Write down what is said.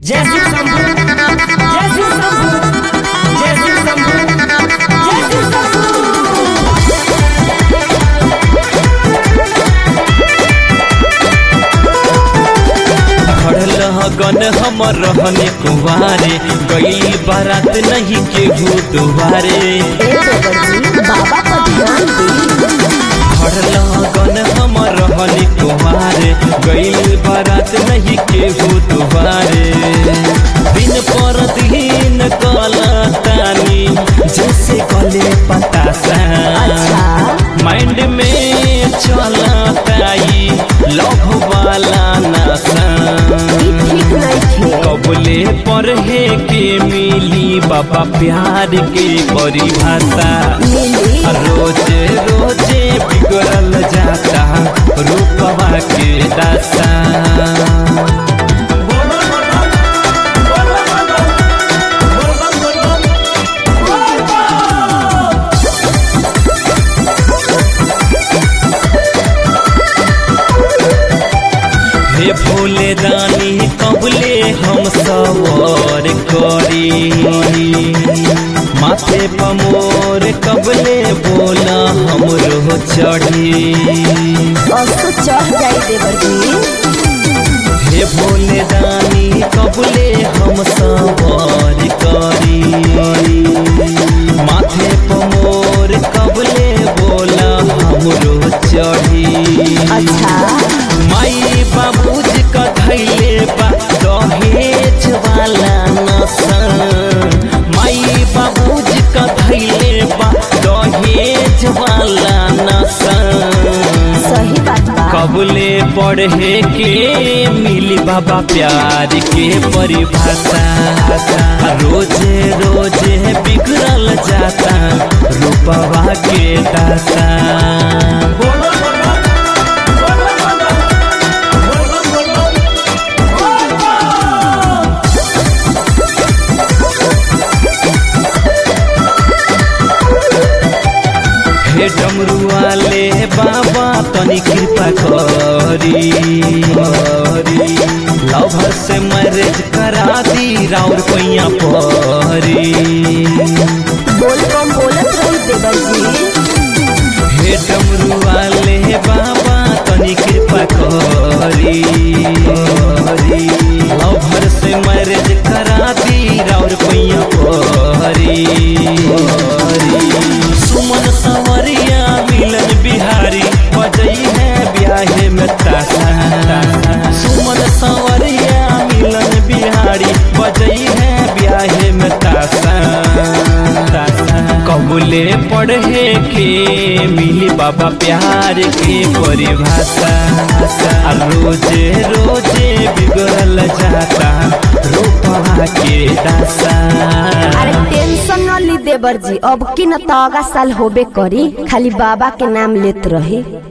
जय शिव शंभू जय शिव शंभू जय शिव शंभू जय शिव शंभू खड़ल गन हमर रहने कुवारे गई बारात नहीं केहू दुआरे ए देवर जी बाबा पर ध्यान दी खड़ल गन हमर रहने कुवारे गई बारात नहीं केहू दुआरे दिन पर दिन कला तानी जैसे कले पतासा अच्छा माइंड में चला ताई लव वाला नशा ई ठीक नहीं थे कबले पढ़े के मिली बाबा प्यार के परिभाषा मिली रोजे रोजे बिगड़ल जाता रूपवा के दासा हे भोले दानी कबले हम सवार करी माथे पमोर कबले बोला हमरो चढ़ी असो चढ़ जाई देवर जी हे भोले दानी कबले हम सवार करी माथे पमोर कबले बोला हमरो चढ़ी अच्छा माई बाबूजी का धैले बा दहेज वाला नशा माई बाबूजी का धैले बा दहेज वाला नशा सही बात बा कबले पढ़े के मिली बाबा प्यार के परिभाषा रोजे रोजे बिगड़ल जाता रूपवा के दासा हे डमरू वाले बाबा तनी कृपा करी करी लवर से मैरिज करा दी राउर पैया परी बोल कम बोलत रही देवर जी हे डमरू वाले बाबा तनी कृपा करी करी लवर से मैरिज करा दी राउर पैया परी परी सुमन सवरिया मिलन बिहारी बजई है ब्याहे में तासा सुमन सवरिया मिलन बिहारी बजई है ब्याहे में तासा कबूले पढ़े के मिली बाबा प्यार के परिभाषा आ रोजे रोजे बिगड़ल जाता रूपवा के दासा अरे टेंशन न ली देवर जी अब की न तो अगा साल होबे करी खाली बाबा के नाम लेत रही